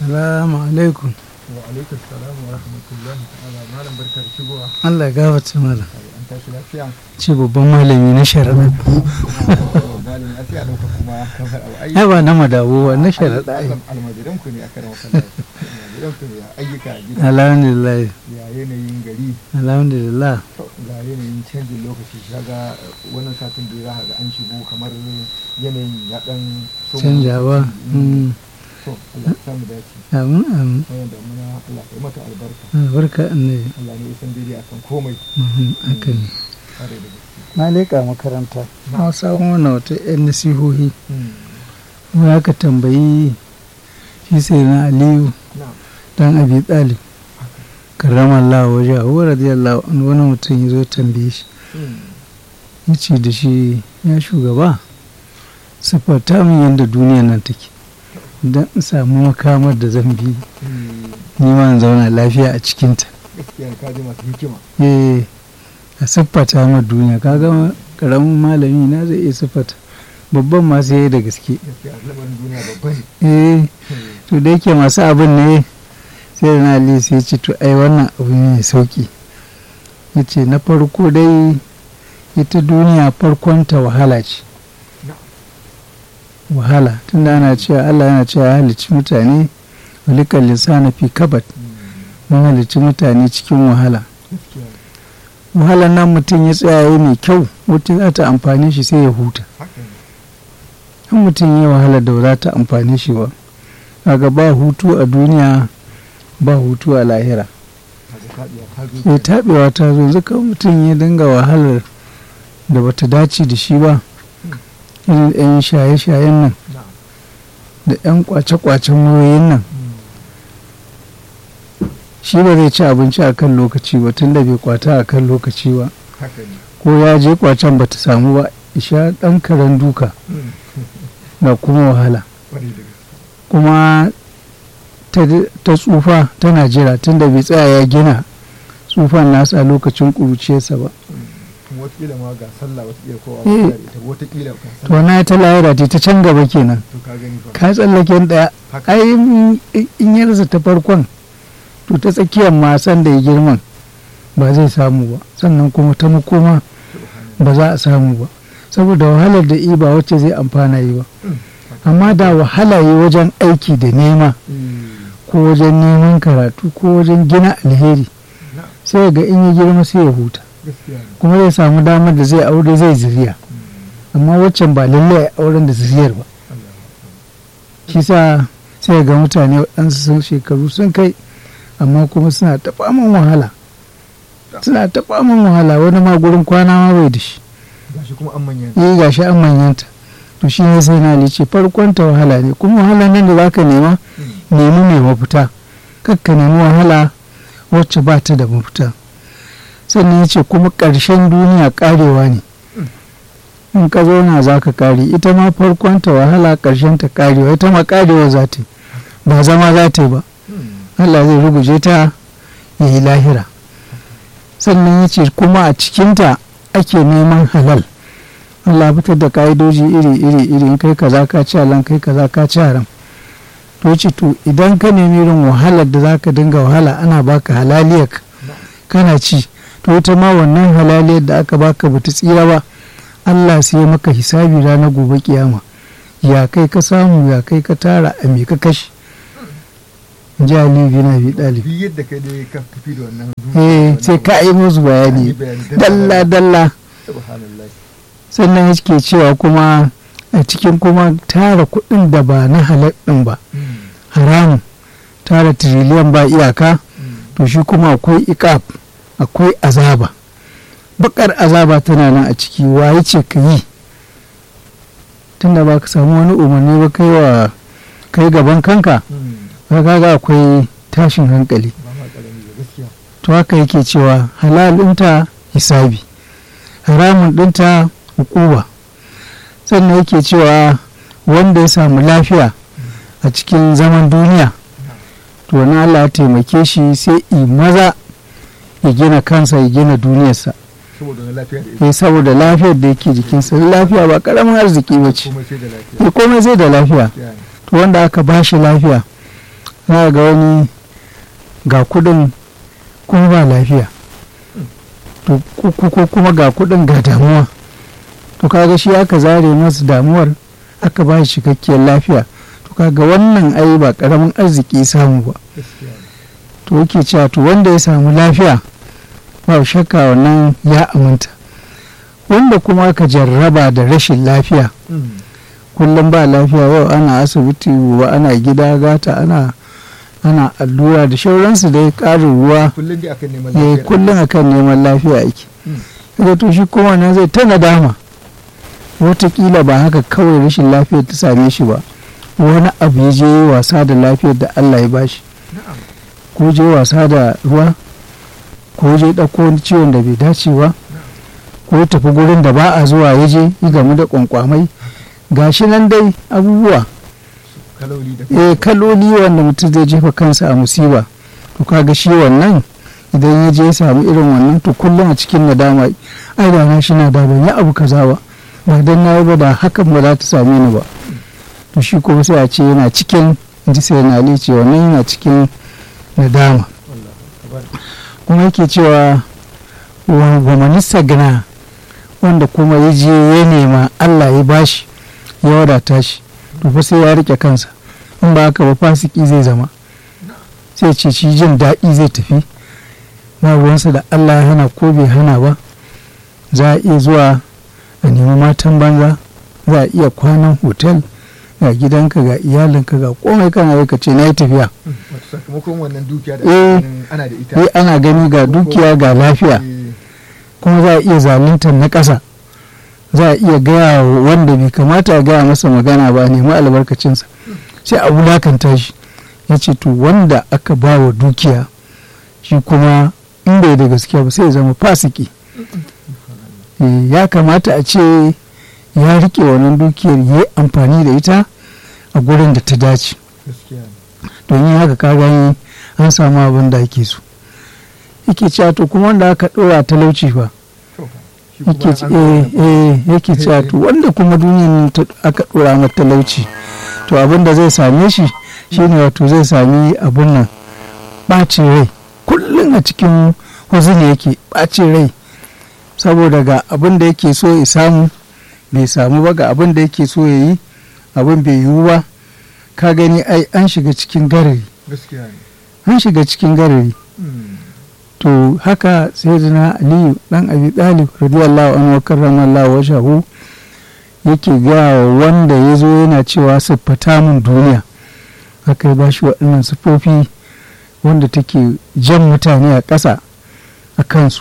salamu alaikum wa alaikum salam wa rahmatullahi ta'ala malam barka da shigowa Allah ya gafarta malam an tashi lafiya ce babban malami na sharaɗa malam ya sai a dauka kuma kamar abu ai ai ba na madawo ba na sharaɗa ai almajiran ku ne aka rawa kallon almajiran ku ne ayyuka a gida alhamdulillah ya yanayin gari alhamdulillah to ga yanayin canjin lokaci shaga wannan satin da za ka ga an shigo kamar yanayin ya dan so canjawa mm, to Allah ya samu dace amin amin wannan da muna Allah ya mata albarka albarka annabi Allah ne ya san daidai akan komai Mhm, haka ne kare da gaske na leƙa makaranta na samu wannan wata 'yan nasihohi Hmm. kuma aka tambayi shi sai na aliyu na dan abi talib karramallahu waje a radiyallahu anhu wani mutum ya zo tambaye shi Hmm. ya ce da shi ya shugaba siffata min yadda duniya nan take don in samu makamar da zan bi Hmm. ni ma in zauna lafiya a cikinta gaskiya ka ji masu hikima eh a siffata ma duniya kaga karamin malami na zai iya siffata babban ma sai da gaske gaskiya lamarin duniya babba ne eh Hmm. to da yake masu abin ne sai da na ali sai ce to ai wannan abu ne mai sauki ya ce na farko dai ita duniya farkonta wahala ce wahala tunda ana cewa Allah yana cewa ya halicci mutane walikal lisana fi kabat Hmm. mun halicci mutane cikin wahala gaskiya wahalar nan mutum ya tsaya ya mai kyau wata za ta amfane shi sai ya huta haka ne in mutum ya wahala da ba za ta amfane shi ba kaga ba hutu a duniya ba hutu a lahira kaga taɗiya ta zo sai taɓewa ta zo yanzu kan mutum ya dinga wahalar da bata dace da shi ba irin 'yan shaye-shayen nan na da 'yan kwace-kwacen wayoyin nan Hmm. shi ba zai ci abinci a kan lokaci ba tun da bai kwata a kan lokaci ba haka ne ko ya je kwacen ba ta samu ba isha ɗan karen duka Hmm. ga kuma wahala Kwarai da gaske kuma ta, ta tsufa tana jira tun da bai tsaya ya gina tsufan nasa a lokacin ƙuruciyarsa ba kuma watakila ma ga sallah watakila ko a Eh. wata ita watakila ga to sallah na ta lahira ta ta can gaba kenan to ka gani fa ka tsallaken ɗaya haka ai in- in ya rasa ta farkon to ta tsakiyar ma san da ya girman ba zai samu ba sannan kuma ta makoma ba za a samu ba saboda wahalar da i ba wacce zai amfana yi ba amma da wahala yi wajen aiki da nema Hmm. ko wajen neman karatu ko wajen gina alheri na sai ga in ya girma sai ya huta gaskiya ne kuma zai samu damar da zai aure zai zuriya Hmm. amma waccan ba lallai a auren da zuriyar ba Allah shi sa sai ga mutane waɗansu sun shekaru sun kai amma kuma suna ta faman wahala suna ta faman wahala wani ma gurin kwana ma bai da shi gashi kuma an manya yi gashi an manyanta to shi ne sai na ce farkon ta wahala ne kuma wahala nan da zaka nema nemi mai mafita kakka nemi wahala wacce ba ta da mafita sannan ya ce kuma ƙarshen duniya ƙarewa ne in ka zauna za ka ƙare ita ma farkon ta wahala ƙarshen ta ƙarewa ita ma ƙarewa za ta yi ba zama za ta yi ba Allah zai ruguje ta ya yi lahira sannan ya ce kuma a cikinta ake neman halal Allah fitar da ka'idoji iri iri iri in kai kaza ka ci halan kai kaza ka ci haram to ce to idan ka nemi irin wahalar da zaka dinga wahala ana baka halaliyar kana ci to ita ma wannan halaliyar da aka baka bata tsira ba Allah sai ya maka hisabi ranar gobe kiyama ya kai ka samu ya kai ka tara a me ka kashe ji Ali bin Abi Talib duk yadda kai dai ka tafi da wannan eh sai ka yi musu bayani dalla dalla subhanallah sannan yake cewa kuma a cikin kuma tara kuɗin da ba na halal ɗin ba haramun tara tiriliyan ba iyaka to shi kuma akwai iƙaf akwai azaba bakar azaba tana nan a ciki waye ce ka yi tunda ba ka samu wani umarni ba kai wa kai gaban kanka ka kaga akwai tashin hankali ba ma karami da gaskiya to haka yake cewa halal ɗinta hisabi haramun ɗinta hukuba sannan yake cewa wanda ya samu lafiya a cikin zaman duniya to na Allah ya taimake shi sai i maza ya gina kansa ya gina duniyarsa saboda na lafiya da ita ya saboda lafiyar da yake jikinsa lafiya ba karamin arziki ba ce komai sai da lafiya ya komai zai da lafiya Ya ne. to wanda aka ba shi lafiya za ga wani ga kudin kuma ba lafiya to ko kuma ga kudin ga damuwa to kaga shi aka zare masa damuwar aka ba shi cikakkiyar lafiya to kaga wannan ai ba karamin arziki samu ba to yake cewa to wanda ya samu lafiya ba shakka wannan ya aminta wanda kuma aka jarraba da rashin lafiya kullum ba lafiya yau ana asibiti ba ana gida gata ana ana allura da shauransu da ya ƙarin ruwa kullum akan neman lafiya ake kaga to shi kuma nan zai ta nadama watakila ba haka kawai rashin lafiyar ta same shi ba wani abu ya je wasa da lafiyar da Allah ya bashi ko je wasa da ruwa ko je ɗauko wani ciwon da bai dace ba ko tafi gurin da ba a zuwa ya je yi gamu da kwankwamai gashi nan dai abubuwa eh kaloli wanda mutum zai jefa kansa a musiba to kaga shi wannan idan ya je ya samu irin wannan to kullum a cikin nadama ai da na shi na da ban yi abu kaza ba ba dan na yi ba da hakan ba za ta same ni ba to shi kuma sai a ce yana cikin ji sai na ce wannan yana cikin nadama kuma yake cewa wa manista gina wanda kuma ya je ya nema Allah ya bashi ya wadata shi to fa sai ya rike kansa in ba haka ba fasiki zai zama sai ce shi jin daɗi zai tafi ba ruwansa da Allah ya hana ko bai hana ba za a iya zuwa a nemi matan banza za a iya kwanan hotel ga gidanka ga iyalinka ga komai kana yi ka ce na yi tafiya sakamakon wannan dukiya da ana da ita eh ana gani ga dukiya ga lafiya kuma za a iya zaluntar na ƙasa za a iya gaya wanda bai kamata a gaya masa magana ba nemi albarkacinsa sai a wulakanta shi ya ce to wanda aka ba wa dukiya shi kuma in bai da gaskiya ba sai ya zama fasiki ya kamata a ce ya rike wannan dukiyar ya yi amfani da ita a gurin da ta dace don yi haka ka gani an samu abin da ake so yake cewa to kuma wanda aka ɗora talauci fa yake cewa to wanda kuma duniyar aka ɗora mata talauci to abin da zai same shi shine wato zai sami abin nan ɓacin rai kullum a cikin huzuni yake ɓacin rai saboda ga abin da yake so ya samu bai samu ba ga abin da yake so ya yi abin bai yiwu ba ka gani ai an shiga cikin garari an shiga cikin garari to haka sai na aliyu dan abi talib radiyallahu anhu wa karramallahu wajhahu yake gaya wanda ya zo yana cewa siffata mun duniya haka ya bashi waɗannan siffofi wanda take jan mutane a ƙasa a kansu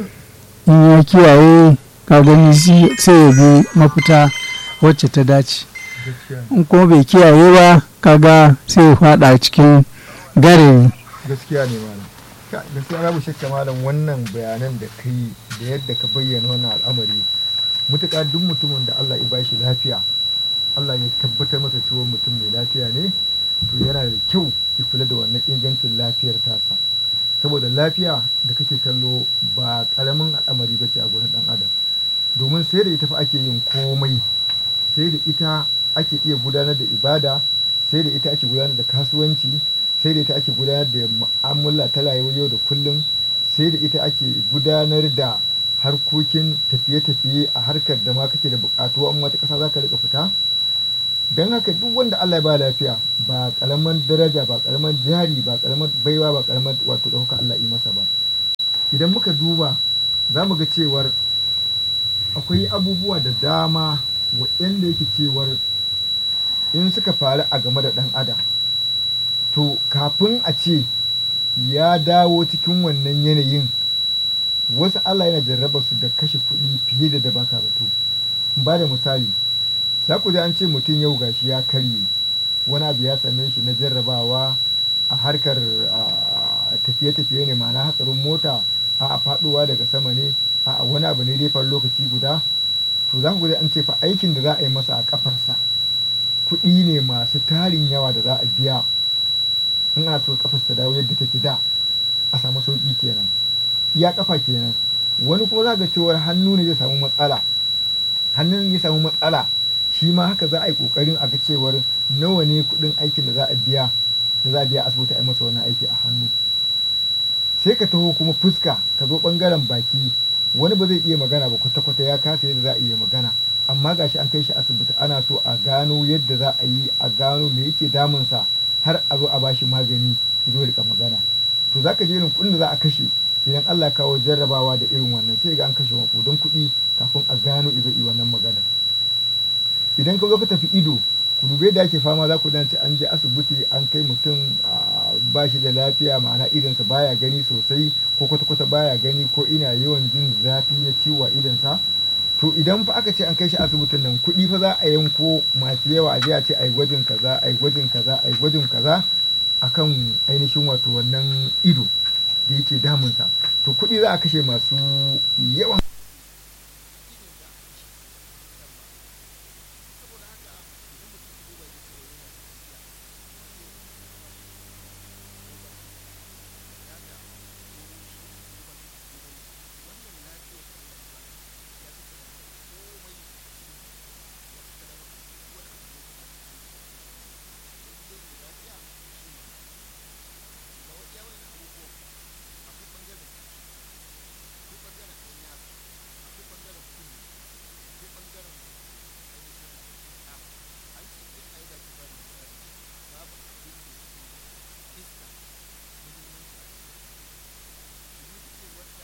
in ya kiyaye ka gani sai ya bi mafita wacce ta dace in kuma bai kiyaye ba kaga sai ya fada cikin gare gaskiya ne malam gaskiya babu shakka malam wannan bayanan da kai da yadda ka bayyana wannan al'amari mutuka duk mutumin da Allah ya bashi lafiya Allah ya tabbatar masa cewa mutum mai lafiya ne to yana da kyau ya kula da wannan ingancin lafiyar tasa saboda lafiya da kake kallo ba karamin al'amari ba ce a gurin dan adam domin sai da ita fa ake yin komai sai da ita ake iya gudanar da ibada sai da ita ake gudanar da kasuwanci sai da ita ake gudanar da mu'amala ta rayuwar yau da kullum sai da ita ake gudanar da harkokin tafiye-tafiye a harkar da ma kake da bukatu an wata kasa za ka rika fita don haka duk wanda Allah ya ba lafiya ba karaman daraja ba karaman jari ba karaman baiwa ba karaman wato ɗauka Allah yi masa ba idan muka duba za mu ga cewar akwai abubuwa da dama waɗanda yake cewar in suka faru a game da ɗan adam to kafin a ce ya dawo cikin wannan yanayin wasu Allah yana jarraba su da kashe kuɗi fiye da da baka zato ba da misali za ku ji an ce mutum yau gashi ya karye wani abu ya same shi na jarrabawa a harkar tafiye-tafiye ne ma'ana hatsarin mota a faɗuwa daga sama ne a wani abu ne dai far lokaci guda to za ku ji an ce fa aikin da za a yi masa a kafarsa kuɗi ne masu tarin yawa da za a biya in ana so kafar ta dawo yadda take da a samu sauƙi kenan iya kafa kenan wani kuma za ga cewar hannu ne zai samu matsala hannun ya samu matsala shi ma haka za a yi kokarin a ga cewar nawa ne kudin aikin da za a biya da za a biya asibiti a yi masa wannan aiki a hannu sai ka taho kuma fuska ka zo bangaren baki wani ba zai iya magana ba kwata-kwata ya kasa yadda za a iya magana amma gashi an kai shi asibiti ana so a gano yadda za a yi a gano me yake damunsa har a zo a bashi magani ya zo ya rika magana to za ka je irin kuɗin da za a kashe idan Allah kawo jarrabawa da irin wannan sai ga an kashe don kuɗi kafin a gano izo yi wannan magana idan ka zo ka tafi ido ku dube da ake fama za ku dace an je asibiti an kai mutum ba shi da lafiya ma'ana idonsa baya gani sosai ko kwata-kwata baya gani ko ina yawan jin zafi na ciwo a idonsa to idan fa aka ce an kai shi asibitin nan kuɗi fa za a yanko masu yawa a je a ce ai gwajin kaza ai gwajin kaza ai gwajin kaza akan ainihin wato wannan ido da yake damunsa to kuɗi za a kashe masu yawan